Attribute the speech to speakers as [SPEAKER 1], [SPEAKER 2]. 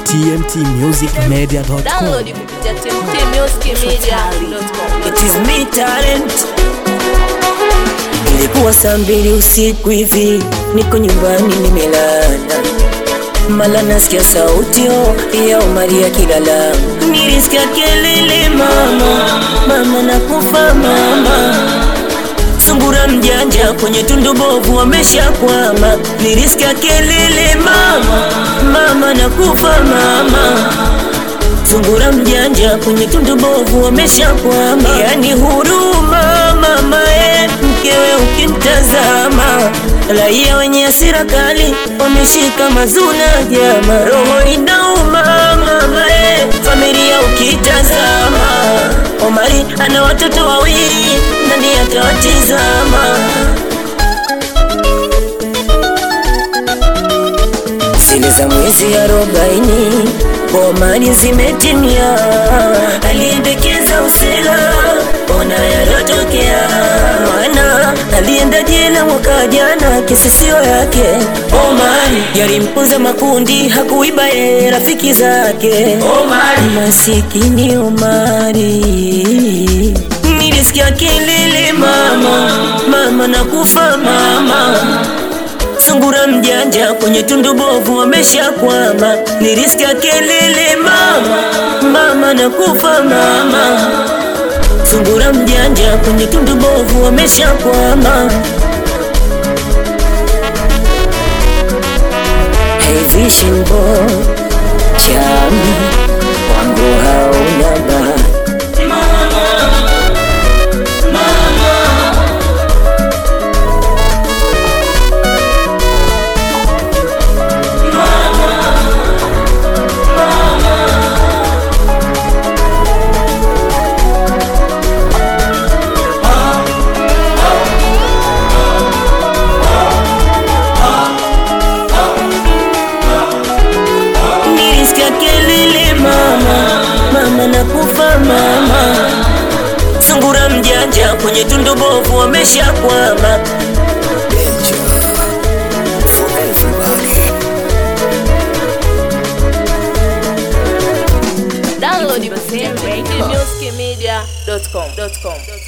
[SPEAKER 1] tmtmusicmedia.com.
[SPEAKER 2] Download kupitia tmtmusicmedia.com.
[SPEAKER 3] It is me talent. Ilikuwa saa mbili usiku hivi, niko nyumbani nimelala, mala nasikia sauti oh, ya Omari akilala. Nilisikia kelele mama, mama nakufa mama Sungura mjanja kwenye tundu bovu wameshakwama. Nilisikia kelele mama, mama nakufa mama Sungura mjanja kwenye tundu bovu wameshakwama. Yani huruma mama e, mkewe ukimtazama. Raia wenye hasira kali wameshika mazuna jama, roho inauma mama e, familia ukitazama. Omari ana watoto wawili, nani atawatizama? zile za mwezi arobaini bomani zimetimia, aliendekeza usela, ona yarotokea. Mwana alienda jela mwaka jana, kesi sio yake. Omari yalimpunza makundi, hakuiba ye rafiki zake. Omari masikini Omari nilisikia kelele mama, mama nakufa mama Sungura mjanja kwenye tundu bovu wameshakwama. Nilisikia kelele mama, mama nakufa mama. Sungura mjanja kwenye tundu bovu wameshakwama. Hey vision boy, chami wangu hauna bahati Nilisikia kelele mama, mama nakufa mama. Sungura mjanja kwenye tundu bovu wameshakwama.
[SPEAKER 2] Download kupitia tmtmusicmedia.com.